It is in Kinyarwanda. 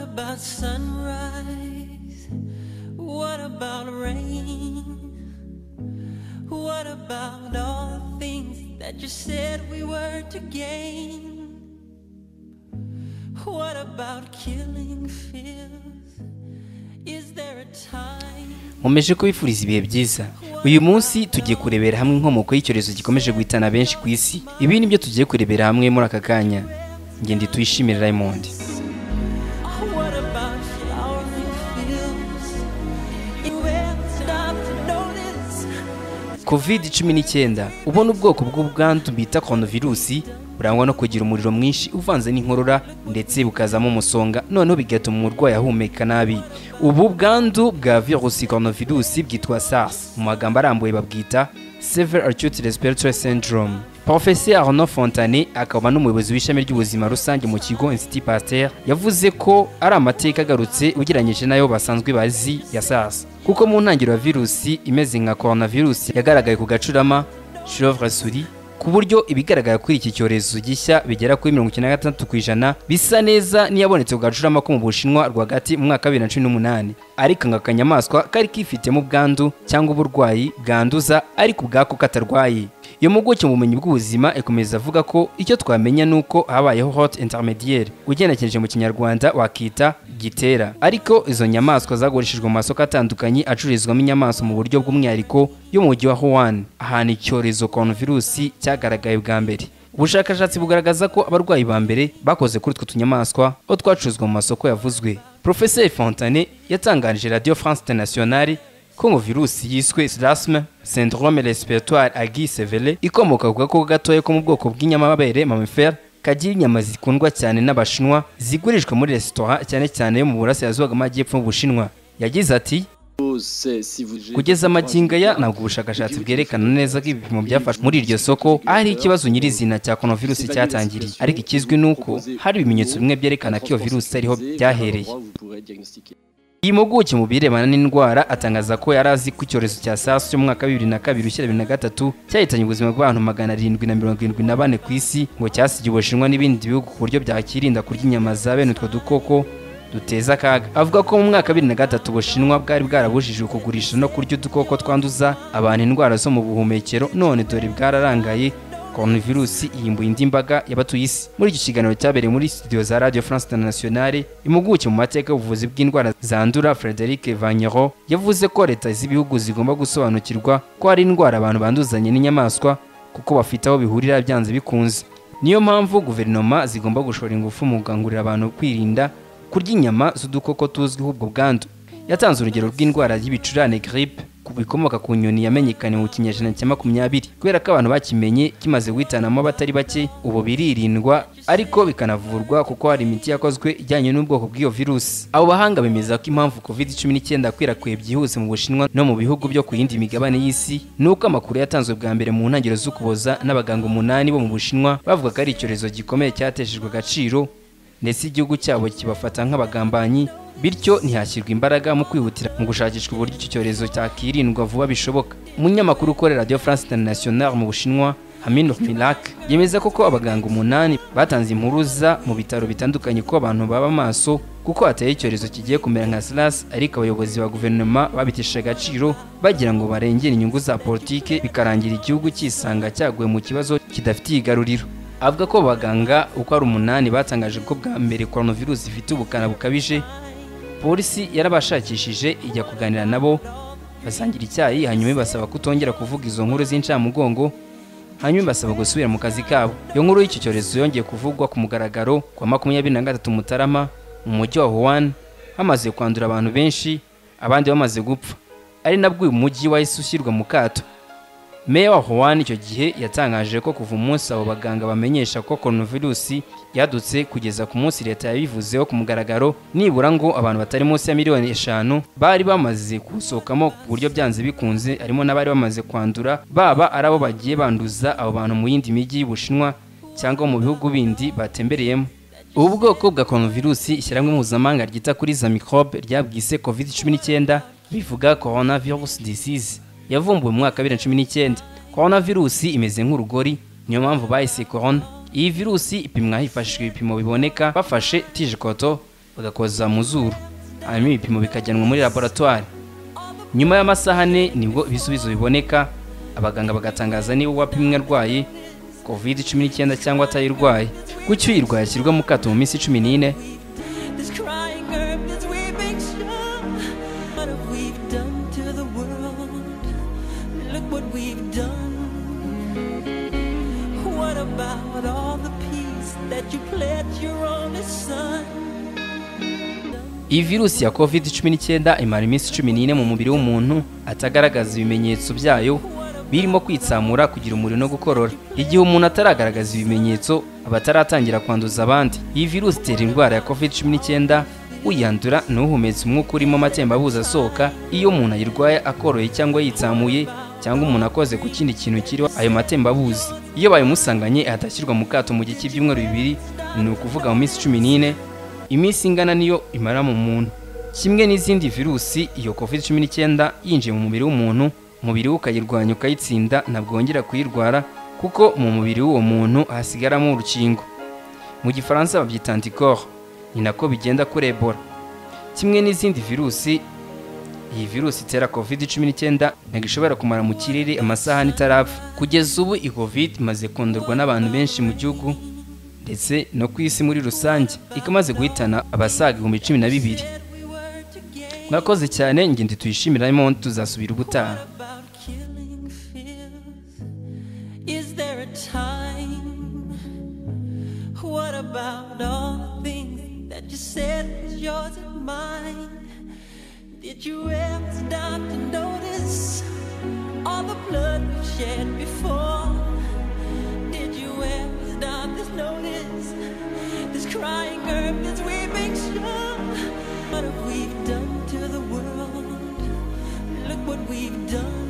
about sunrise? What about rain? What about all the things that you said we were to gain? What about killing fears? Is there a time? nkomeje kubifuriza ibihe byiza uyu munsi tugiye kurebera hamwe inkomoko y'icyorezo gikomeje guhitana benshi ku isi ibi ni byo tugiye kurebera hamwe muri aka kanya ngende tuyishimire raymond What about flowery fields? You ever stop to notice covid cumi n'icyenda ubona ubwoko bw'ubwandu bita koronavirusi burangwa no kugira umuriro mwinshi uvanze n'inkorora ndetse bukazamo umusonga noneho bigatuma umurwayi ahumeka nabi ubu bwandu bwa virusi koronavirusi bwitwa sars mu magambo arambuye babwita severe acute respiratory syndrome Professeur Arnaud Fontane akaba n'umuyobozi w'ishami ry'ubuzima rusange mu kigo Institut Pasteur yavuze ko ari amateka agarutse ugereranyije n'ayo basanzwe bazi ya SARS kuko mu ntangiriro ya virusi imeze nka coronavirus yagaragaye ku gacurama chauve-souris ku buryo ibigaragara kuri iki cyorezo gishya bigera kuri mirongo icyenda na gatandatu ku ijana bisa neza n'iyabonetse ku gacurama ko mu bushinwa rwagati mu mwaka wa bibiri na cumi n'umunani ariko ngo akanyamaswa kari kifitemo ubwandu cyangwa uburwayi bwanduza ariko ubwako katarwaye iyo mpuguke mu bumenyi bw'ubuzima ikomeza avuga ko icyo twamenya ni uko habayeho hot intermediaire ugenekereje mu kinyarwanda wakita gitera ariko izo nyamaswa zagurishijwe mu masoko atandukanye acururizwamo inyamaswa mu buryo bw'umwihariko yo mu mujyi wa Wuhan ahantu icyorezo coronavirusi cyagaragaye bwa mbere ubushakashatsi bugaragaza ko abarwayi ba mbere bakoze kuri utwo tunyamaswa aho twacuruzwa mu masoko yavuzwe Professeur Fontane yatangarije Radio France Internationale ko ngo virusi yiswe sirasime syndrome respiratoire aiguë sévère ikomoka ku gakoko gatoya ko mu bwoko bw'inyamabere mamifera kagira inyama zikundwa cyane n'abashinwa zigurishwa muri resitora cyane cyane yo mu burasirazuba bw'amajyepfo y'ubushinwa yagize ati kugeza amagingo aya ntabwo ubushakashatsi bwerekana neza ko ibipimo byafashwe muri iryo soko ari ikibazo nyirizina cya coronavirus cyatangiriye ariko ikizwi ni uko hari ibimenyetso bimwe byerekana ko iyo virusi ariho byahereye iyi mpuguke mu birebana n'indwara atangaza ko yari azi ko icyorezo cya sars cyo mu mwaka wa bibiri na kabiri ushyira bibiri na gatatu cyahitanye ubuzima bw'abantu magana arindwi na mirongo irindwi na bane ku isi ngo cyasigiye ubushinwa n'ibindi bihugu ku buryo byakirinda kurya inyama za bene utwo dukoko duteza akaga avuga ko mu mwaka wa bibiri na gatatu ubushinwa bwari bwarabujijwe kugurisha no kurya udukoko twanduza abantu indwara zo mu buhumekero none dore bwararangaye coronavirusi yimbuye indi mbaga y'abatuye isi muri icyo kiganiro cyabereye muri studio za radio france internationale impuguke mu mateka y'ubuvuzi bw'indwara zandura frederic vanyero yavuze ko leta z'ibihugu zigomba gusobanukirwa ko hari indwara abantu banduzanye n'inyamaswa kuko bafite aho bihurira byanze bikunze niyo mpamvu guverinoma zigomba gushora ingufu mu gukangurira abantu kwirinda kurya inyama z'udukoko tuzwiho ubwo bwandu yatanze urugero rw'indwara y'ibicurane gripe ku bikomoka ku nyoni yamenyekanye mu kinyejana cya makumyabiri kubera ko abantu bakimenye kimaze guhitanamo abatari bake ubu biririndwa ariko bikanavurwa kuko hari imiti yakozwe ijyanye n'ubwoko bw'iyo virusi abo bahanga bemeza ko impamvu covid cumi n'icyenda yakwirakwiriye byihuse mu bushinwa no mu bihugu byo ku yindi migabane y'isi ni uko amakuru yatanzwe bwa mbere mu ntangiriro z'ukuboza n'abaganga umunani bo mu bushinwa bavuga ko ari icyorezo gikomeye cyateshejwe agaciro ndetse igihugu cyabo kibafata nk'abagambanyi bityo ntihashyirwe imbaraga mu kwihutira mu gushakishwa uburyo icyo cyorezo cyakirindwa vuba bishoboka umunyamakuru ukorera radio france international mu bushinwa hamin milak yemeza ko ko abaganga umunani batanze impuruza mu bitaro bitandukanye ko abantu baba maso kuko hateye icyorezo kigiye kumera nka sars ariko abayobozi ba guverinoma babitesha agaciro bagira ngo barengere inyungu za politike bikarangira igihugu cyisanga cyaguye mu kibazo kidafitiye igaruriro avuga ko abaganga uko ari umunani batangaje ko bwa mbere coronavirus ifite ubukana bukabije polisi yarabashakishije ijya kuganira nabo basangira icyayi hanyuma ibasaba kutongera kuvuga izo nkuru z'incamugongo hanyuma ibasaba gusubira mu kazi kabo iyo nkuru y'icyo cyorezo yongeye kuvugwa ku mugaragaro ku wa makumyabiri na gatatu mutarama mu mujyi wa wuhan hamaze kwandura abantu benshi abandi bamaze gupfa ari nabwo uyu mujyi wahise ushyirwa mu kato Meya wa Wuhan icyo gihe yatangaje ko kuva umunsi abo baganga bamenyesha ko coronavirus yadutse kugeza ku munsi leta yabivuzeho ku mugaragaro nibura ngo abantu batari munsi ya miliyoni eshanu bari bamaze gusohokamo ku buryo byanze bikunze harimo n'abari bamaze kwandura baba ari abo bagiye banduza abo bantu mu yindi mijyi y'Ubushinwa cyangwa mu bihugu bindi batembereyemo ubu bwoko bwa coronavirus ishyirahamwe mpuzamahanga ryita kuri za microbe ryabwise covid 19 bivuga coronavirus disease yavumbuwe mu mwaka wa bibiri na cumi n'icyenda korona virusi imeze nk'urugori niyo mpamvu bahise korona iyi virusi ipimwa hifashishijwe ibipimo biboneka bafashe tije koto bagakoza mu zuru hanyuma ibipimo bikajyanwa muri laboratwari nyuma y'amasaha ane nibwo ibisubizo biboneka abaganga bagatangaza niba uwapimwe arwaye kovide cumi n'icyenda cyangwa atayirwaye gutyo uyirwaye ashyirwa mu kato mu minsi cumi n'ine This crying herb is weeping sure. What have we done to the world? Look what we've done. What about all the peace that you pledged your only son? iyi virusi ya covid cumi n'icyenda imara iminsi cumi n'ine mu mubiri w'umuntu atagaragaza ibimenyetso byayo birimo kwitsamura kugira umuriro no gukorora igihe umuntu ataragaragaza ibimenyetso aba ataratangira kwanduza abandi iyi virusi itera indwara ya covid cumi n'icyenda uyandura ni uhumetse umwuka urimo amatembabuzi asohoka iyo umuntu ayirwaye akoroye cyangwa yitsamuye cyangwa umuntu akoze ku kindi kintu kiriho ayo matembabuzi iyo bayimusanganye atashyirwa mu kato mu gihe cy'ibyumweru bibiri ni ukuvuga mu minsi cumi n'ine iminsi ingana niyo imara mu muntu kimwe n'izindi virusi iyo covid cumi n'icyenda yinjiye mu mubiri w'umuntu umubiri we ukayirwanya ukayitsinda ntabwo wongera kuyirwara kuko mu mubiri w'uwo muntu hasigaramo urukingo mu gifaransa babyita antikoro ni nako bigenda kuri ebola kimwe n'izindi virusi iyi virusi itera covid cumi n'icyenda ntabwo ishobora kumara mu kirere amasaha n'itarapfa kugeza ubu iyi covid imaze kundurwa n'abantu benshi mu gihugu ndetse no ku isi muri rusange ikamaze guhitana abasaga ibihumbi cumi na bibiri We were together mwakoze cyane ngende tuyishimiramo tuzasubira ubutaha about killing fears. Is there a time? What about all the things that you said was yours and mine? Did you ever stop to notice all the blood we shed before? Did you ever stop to notice this crying herb, this weeping sure? What have we done to the world? Look what we've done.